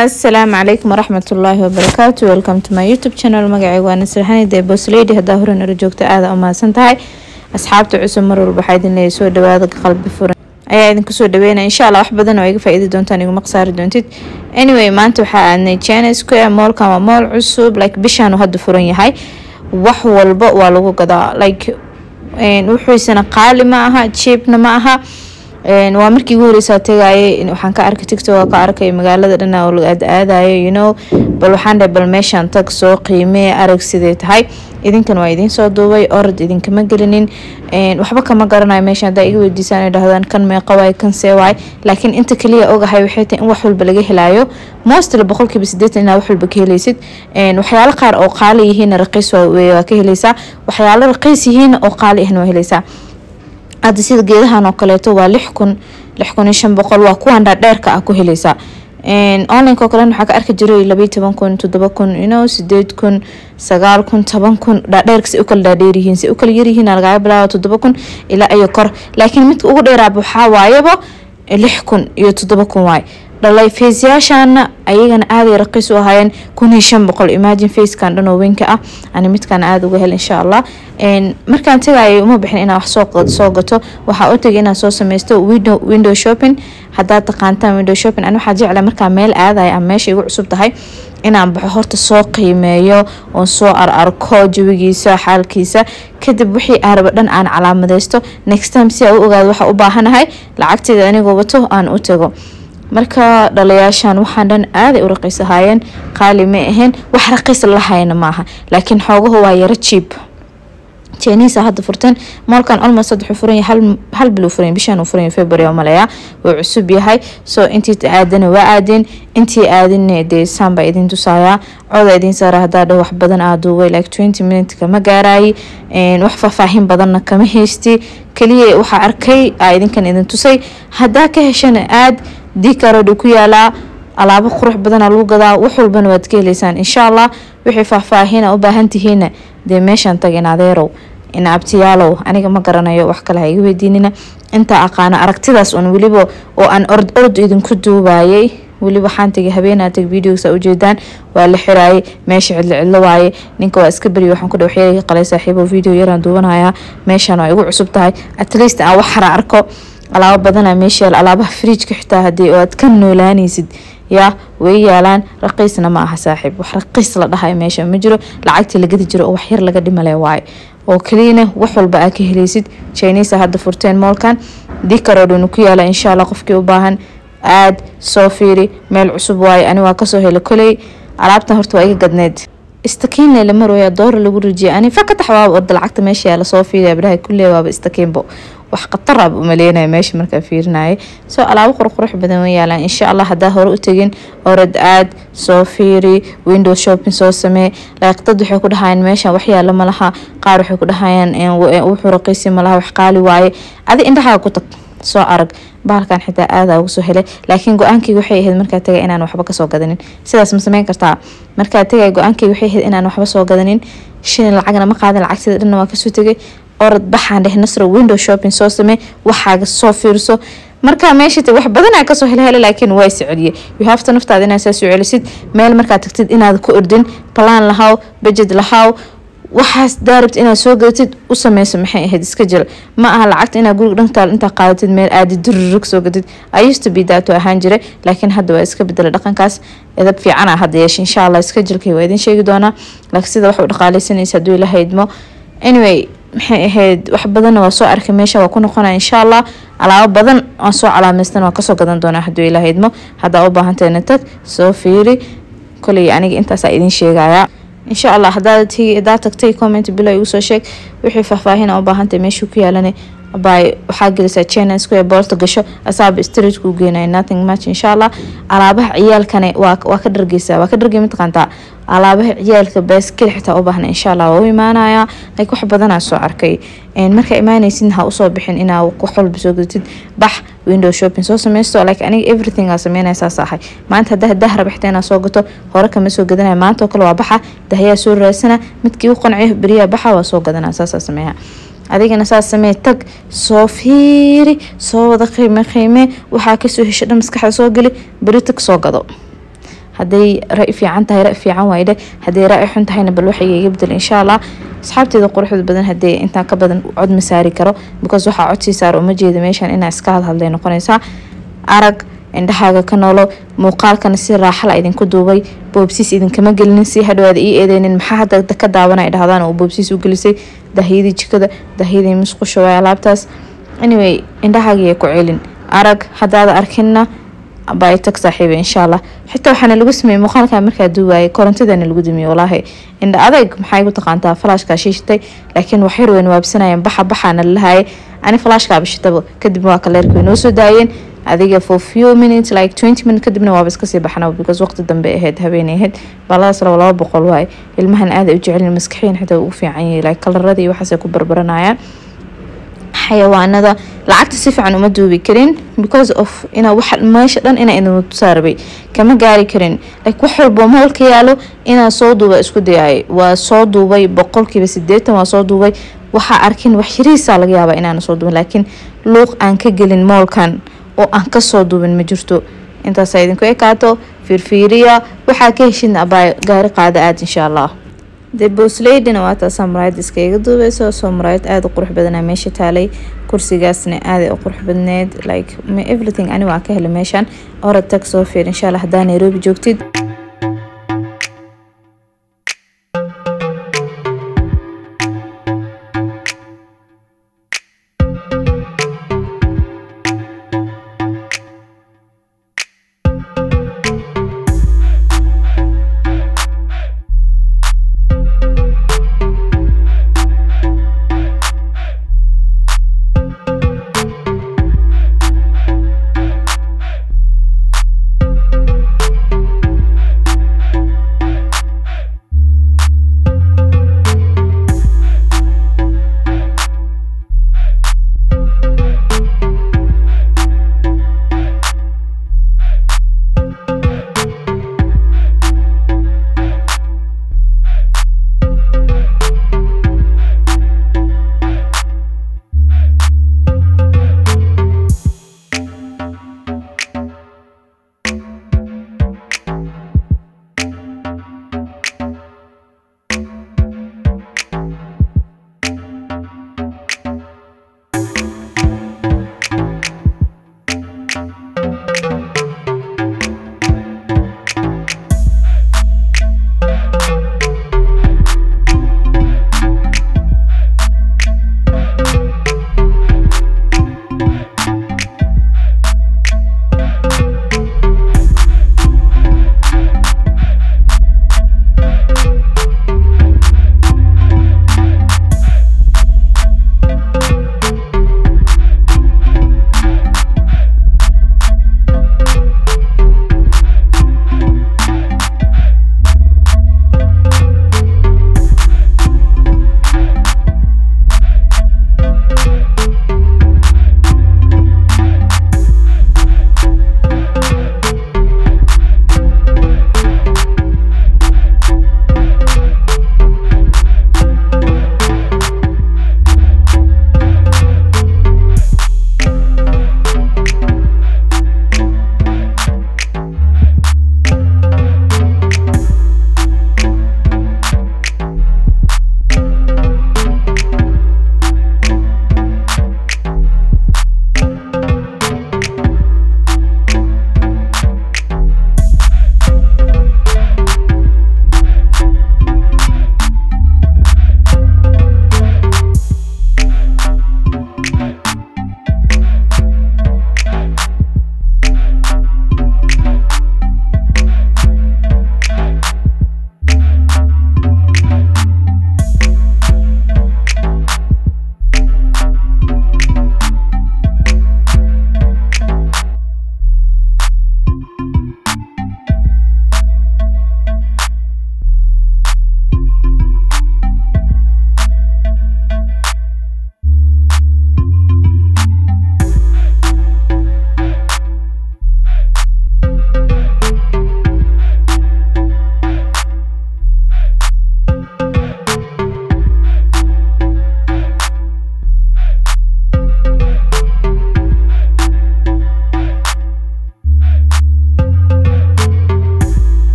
asalaamu calaykum waraxmat ullaahi wabarakaatu welcome to my youtube channel magacayga waa nasraxani dee boslady haddaa hore nala joogta aada umahadsan tahay asxaabta cusub mar walba waxaa idin leeyahay soo dhawaada qalbi furan ayaa idinku soo dhaweynaya insha allah wax badan oo iga faa-iidi doontaan iguma khasaari doontid anyway maanta waxaa aadnay china square moolkan waa mool cusub like bishaan uu hadda furan yahay wax walba waa lagu gadaa like wuxuisana qaali ma aha cheapna ma aha waa markii ugu horeysaa tagaayay waxaan ka arkay tictok ka arkay magaalada dhan oo la aadaadayo you know bal waxaan dhahay bal meeshaan tag soo qiimee arag sidee tahay idinkan waa idiin soo duubay orod idinkama gelinin waxba kama garanayo meesha haddaa iga weydiisaan ay dhahdaan kan meeqa waay kan see waay laakiin inta kaliya ogahay waxay tahay in wax walba laga helayo mostly boqolkiiba sideetan inaa wax walba ka helaysid waxyaalo qaar oo qaali yihiin raqiis waa ka helaysaa waxyaalo raqiis yihiin oo qaali ahna waa helaysaa hadda sida geedahan oo kaleeto waa lix kun lix kun iyo shan boqol waa kuwan dhaadheerka ah ku helaysaa onlineka oo kalen waxaa ka arki jiray labayo toban kun toddoba kun ino sideed kun sagaal kun toban kun dhaadheerka si u kala dhaadheer yihiin si u kala yaryihiin lagaga bilaabo toddoba kun ilaa iyo kor laakiin midka ugu dheeraaba waxaa waayaba lix kun iyo toddoba kun waay dhalay faceyaashaana ayagana aaday raqiis u ahaayeen kun iyo shan boqol imagine facekan dhan oo weynka ah ani midkan aada uga hel insha allah markaan tagayay uma bixin inaa wax soo gato waxaa u tagay inaan soo sameysto window shopping haddaad taqaantaan window shopping ani waxaa jecla markaa meel aadaya ama meesha igu cusub tahay inaan baxo horta soo qiimeeyo oon soo ar arko jawigiisa xaalkiisa kadib wixii aaraba dhan aan calaamadeysto next time si aa u ogaado waxaa u baahanahay lacagteeda anigoo wato aan u tago marka dhalayaashan waxaan dhan aaday u raqiis ahaayeen qaali ma ahayn wax raqiis lahayna maaha laakiin xoogahu waa yaro jiib chinisa hadda furteen moolkan almost wuxuu furan yahay hal bil uu furan bishan uu furan yahay february oo maleeya wuu cusub yahay so intii aadana waa aadeen intii aadina dee saan baa idin tusayaa cooda idin saara haddaa dha wax badan aa duubay like twenty minute kama gaaraayi wax faahfaahin badanna kama haysti kaliya waxaa arkay aa idinkan idin tusay haddaa ka heshana aad dikarod ku yaalaa alaabo qurux badana lagu gadaa wax walbana waad ka heleysaan insha allah wixii faahfaahina u baahan tihiina dee meeshaan tagin adeerow in abtiyaalow aniga ma garanayo wax kale ha iga weydiinina intaa aqaano aragtidaas un weliba oo aan ord ord idinku duubayay weli waxaan tagay habeenaa tag videosa ujeedaan waa la xiraayay meesha cidlo cidlo waaye ninka waa iska beriya waxaan ku dha waxyaga qalay saaxiibo video yaraan duubanayaa meeshaan waa igu cusub tahay at least aan wax hara arko alaabo badana meesha yaal alaabaha fridjka xitaa hadii oo aad ka noolaanaysid yaa way yaalaan raqiisna ma aha saaxiib wax raqiis la dhahayo meesha ma jiro lacagtii lagadi jiro oo wax yar laga dhimale waaye oo keliyana wax walba aa ka helaysid chinisa hadda furteen moolkan dikarodhanu ku yaala insha allah qofkii u baahan aad soo fiiri meel cusub waaye ani waa kasoo hela koley alaabtan horta waa iga gadneed istakiinle la marooya doora lagu rijiya ani fakatax waaba orda lacagta meesha yaala soo fiiriya biraha kulle waaba istakiinbo wax khatar ab umaleynaya meesha markaa fiirinaya soo alaabo qurqurux badan way yaalaan insha allah haddaa hore u tegin orad aad soo fiiri window shopping soo samee like dad waxay ku dhahayaan meeshan wax yaala ma laha qaar waxay ku dhahayaan wuxuu raqiisi ma laha wax qaali waaye adi indhahaa ku tag soo arag bahalkan xitaa aadaa uga soo helay laakiin go-aankayga waxay ahayd markaa tagay inaan waxba kasoo gadanin sidaas ma sameyn kartaa markaa tagay go-aankayga waxay ahayd inaan waxba soo gadanin shilin lacagna ma qaadan lacagteeda dhanna waa kasoo tegay orad baxaan dheh nasro window shopping soo samee waxaaga soo fiirso markaa meesha wax badanaa kasoo helhela laakiin waa isceliye yuhafta naftaada inaad saa soo celisid meel markaa tagtid inaad ku ordin balaan lahaw budget lahaw waxaas daarabta inaad soo gadatid u sameyso maxay ahayd iska jil ma aha lacagta inaad guriga dhantaal intaa qaadatid meel aadi dururug soo gatid ayusta bidaato ahaan jiray laakiin hadda waa iska bedela dhaqankaas edab fiicana hadda yeesha insha allah iska jilkay waa idin sheegi doonaa laakiin sida wax u dhaqaaleysanaysa hadduu ila haydmo anyway maxay ahayd wax badanna waa soo arkay meesha waa ku noqonaya insha allah alaabo badan aan soo calaameystan waa kasoo gadan doonaa hadduu ila haydmo haddaa u baahantayna tag soo fiiri koley aniga intaasaa idin sheegaya insha allah hadaa tagtay comment bilo igu soo sheeg wixii faahfaahina u baahantay meeshuu ku yaalana bay waxaa gelisaa china square boolta gasho asaaba street kuu geenaya nothing much insha allah alaabaha ciyaalkane waa ka dhargeysaa waa ka dhargey mataqaantaa alaabaha ciyaalka baaskeli xitaa u baahna insha allah waa u imaanaya like wax badanaa soo arkay markaa imaanaysid ha usoo bixin inaa wax walba soo gadatid bax window shopping soo sameysto like aniga everything aa sameynaya saas ahay maanta haddaa dah raba xitaa inaa soo gato hore kama soo gadanaya maanta oo kale waa baxa dahyaa soo raadsana midkii u qanciyo beriyaa baxa waa soo gadanaa saasaa sameeya adigana saas samee tag soo fiiri soo wada qiime qiime waxaa kasoo hesho dhan maskaxda soo geli beri tag soo gado hadday ra fiican tahay ra fiican waydhe hadday ra xun tahayna bal waxay iga bedel insha allah asxaabteeda quruxda badan hadee intaa ka badan cod ma saari karo because waxaa codsii saar uma jeeda meeshan inaa iska hadhadlay noqonaysaa arag indhahaaga ka noolo muuqaalkana si raaxala idinku duubay boobsiis idinkama gelinin si hadhawaada ii eedeynin maxaa hadda ka daawana dhahdaan oo boobsiis u gelisay dahyadii jikada dahyadii musqusha waay alaabtaas anyway indhahaagiiya ku celin arag haddaada arkinna baa tag saaxiiba insha allah xitaa waxaana lagu sameeyey muuqaalka markaa duuwaayay korontadana lagu dumiyey walaahi indha adayg maxay ku taqaantaa falaashkaa shiishatay laakiin waxyar weyn waabsanayeen baxa baxaana lalahaayay ani falaashkaa bishitaba kadib waa kaleerka way noo soo daayeen adiga for few minutes like twenty minutes kadibna waaba iska sii baxna because waqti dambe ahayd habeenay ahayd baladaas laba laba boqol waaye ilmahan aada u jecelin maskaxiyan xitaa ugu fiican yahay like kalaradii waxaasay ku barbaranayaan xayawaanada lacagta si fiican uma duubi karin because of ina wax meesha dhan inaa idin tusaarabay kama gaari karin like wax walbo moolka yaalo inaa soo duuba isku dayay waa soo duubay boqolkiiba sideetan waa soo duubay waxaa arkin wax yarihiisaa laga yaabaa inaana soo duubin laakiin luuq aan ka gelin moolkan oo aan kasoo duubin ma jirto intaasa idinku ekaato fiirfiiriya waxaa ka heshidna abaa gaari qaada aada insha allah dee boosleydina waa taasaa muraayad iskaga duubeyso soo muraayad aada u qurux badanaa meesha taalay kursigaasna aada u qurux badneed like everything ani waa ka helay meeshan orad tag soo fiir insha allah haddaa nairobi joogtid